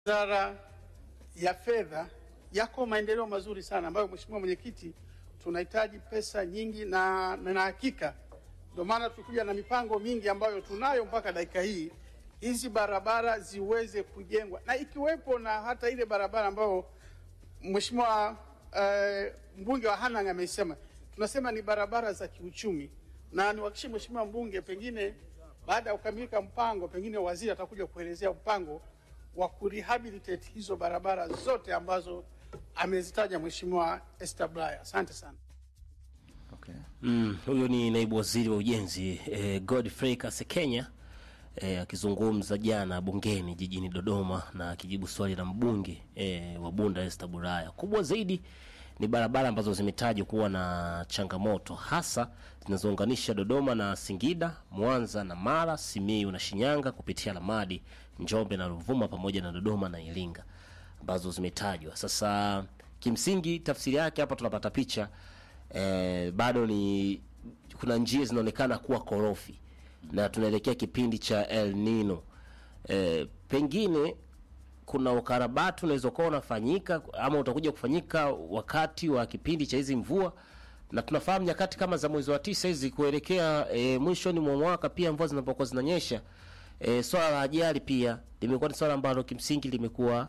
Wizara ya Fedha yako maendeleo mazuri sana ambayo Mheshimiwa Mwenyekiti, tunahitaji pesa nyingi na na hakika ndio maana tulikuja na mipango mingi ambayo tunayo mpaka dakika hii, hizi barabara ziweze kujengwa na ikiwepo na hata ile barabara ambayo Mheshimiwa eh, mbunge wa Hanang' amesema, tunasema ni barabara za kiuchumi, na niwahakikishie Mheshimiwa mbunge, pengine baada ya kukamilika mpango, pengine waziri atakuja kuelezea mpango wa kurehabilitate hizo barabara zote ambazo amezitaja Mheshimiwa Esther Bulaya. Asante sana. Okay. Mm, huyo ni naibu waziri wa ujenzi eh, Godfrey Kasekenya eh, akizungumza jana bungeni jijini Dodoma na akijibu swali la mbunge eh, wa Bunda Esther Bulaya. Kubwa zaidi ni barabara ambazo zimetajwa kuwa na changamoto hasa zinazounganisha Dodoma na Singida, Mwanza na Mara, Simiyu na Shinyanga kupitia Lamadi, Njombe na Ruvuma pamoja na Dodoma na Iringa ambazo zimetajwa. Sasa kimsingi tafsiri yake hapa tunapata picha eh, bado ni kuna njia zinaonekana kuwa korofi na tunaelekea kipindi cha El Nino. Eh, pengine kuna ukarabati unaweza kuwa unafanyika ama utakuja kufanyika wakati wa kipindi cha hizi mvua, na tunafahamu nyakati kama za mwezi wa tisa hizi kuelekea e, mwishoni mwa mwaka, pia mvua zinapokuwa zinanyesha, e, swala la ajali pia limekuwa ni swala ambalo kimsingi limekuwa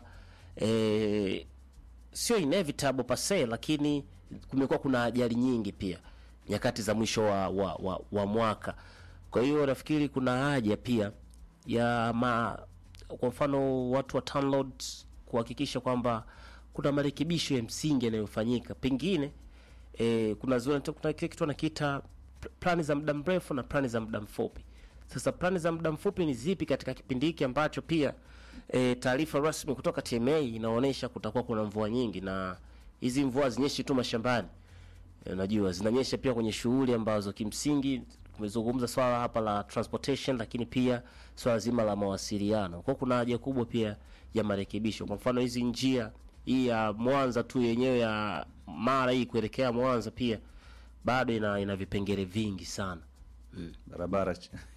e, sio inevitable per se, lakini kumekuwa kuna ajali nyingi pia nyakati za mwisho wa, wa, wa, wa mwaka. Kwa hiyo nafikiri kuna haja pia ya ma, kwa mfano watu wa TANROADS kuhakikisha kwamba kuna marekebisho ya msingi yanayofanyika pengine e, kuna zile kuna kile kitu wanakiita plani za muda mrefu na plani za muda mfupi. Sasa plani za muda mfupi ni zipi katika kipindi hiki ambacho pia e, taarifa rasmi kutoka TMA inaonyesha kutakuwa kuna mvua nyingi, na hizi mvua zinyeshi tu mashambani e, unajua zinanyesha pia kwenye shughuli ambazo kimsingi tumezungumza swala hapa la transportation, lakini pia swala zima la mawasiliano. Kwa kuna haja kubwa pia ya marekebisho. Kwa mfano hizi njia hii ya Mwanza tu yenyewe ya Mara hii kuelekea Mwanza pia bado ina, ina vipengele vingi sana mm. Barabara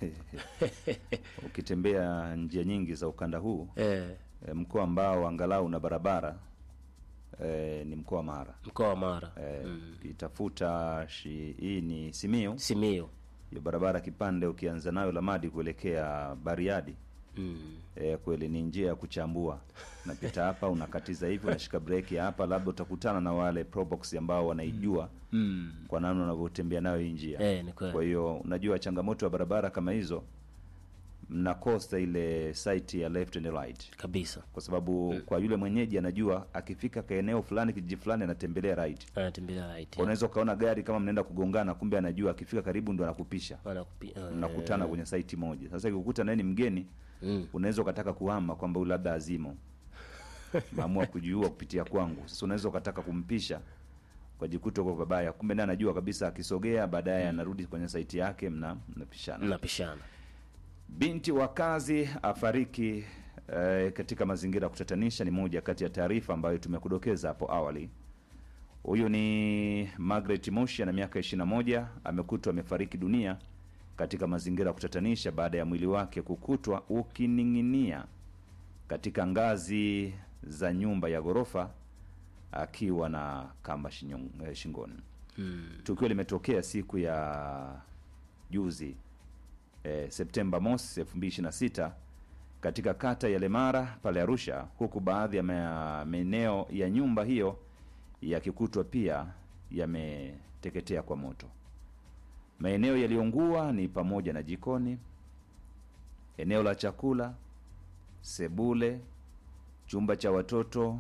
ukitembea njia nyingi za ukanda huu eh, e, mkoa ambao angalau una barabara e, ni mkoa wa Mara. mkoa wa Mara E, ukitafuta shi, hii ni Simiyu, Simiyu hiyo barabara kipande ukianza nayo Lamadi kuelekea Bariadi mm. e, kweli ni njia ya kuchambua. Unapita hapa unakatiza hivi, unashika breki hapa, labda utakutana na wale probox ambao wanaijua Mm. kwa namna unavyotembea nayo hii njia. Eh, ni kweli. Kwa hiyo unajua changamoto ya barabara kama hizo, mnakosa ile site ya left and right, kabisa kwa sababu kwa yule mwenyeji anajua akifika ka eneo fulani kijiji fulani anatembelea right. anatembelea right Unaweza ukaona gari kama mnaenda kugongana, kumbe anajua akifika karibu ndo anakupisha, Wanakupi- eh, mnakutana kwenye site moja. Sasa ikikukuta naye ni mgeni mm. unaweza ukataka kuhama kwamba huyu labda azimo maamua kujiua kupitia kwangu. Sasa unaweza ukataka kumpisha ukajikuta uko babaya, kumbe naye anajua kabisa akisogea baadaye anarudi kwenye saiti yake, mna mnapishana. mnapishana Binti wa kazi afariki eh, katika mazingira ya kutatanisha, ni moja kati ya taarifa ambayo tumekudokeza hapo awali. Huyu ni Margaret Moshi ana miaka 21, amekutwa amefariki dunia katika mazingira ya kutatanisha baada ya mwili wake kukutwa ukining'inia katika ngazi za nyumba ya ghorofa akiwa na kamba shinyong- eh, shingoni. mm. Tukio limetokea siku ya juzi eh, Septemba mosi 2026 katika kata ya Lemara pale Arusha, huku baadhi ya ma- maeneo ya nyumba hiyo yakikutwa pia yameteketea kwa moto. Maeneo yaliyoungua ni pamoja na jikoni, eneo la chakula, sebule, chumba cha watoto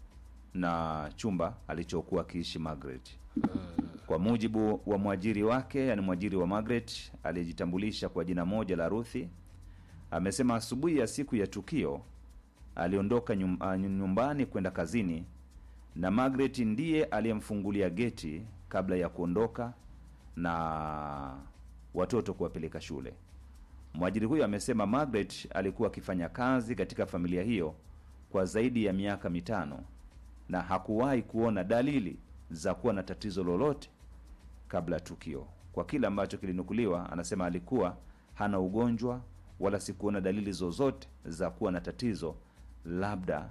na chumba alichokuwa akiishi Margaret. Kwa mujibu wa mwajiri wake, yani mwajiri wa Margaret aliyejitambulisha kwa jina moja la Ruthi, amesema asubuhi ya siku ya tukio aliondoka nyum, ah, nyumbani kwenda kazini na Margaret ndiye aliyemfungulia geti kabla ya kuondoka na watoto kuwapeleka shule. Mwajiri huyo amesema Margaret alikuwa akifanya kazi katika familia hiyo kwa zaidi ya miaka mitano na hakuwahi kuona dalili za kuwa na tatizo lolote kabla ya tukio. Kwa kile ambacho kilinukuliwa, anasema alikuwa hana ugonjwa wala sikuona dalili zozote za kuwa na tatizo labda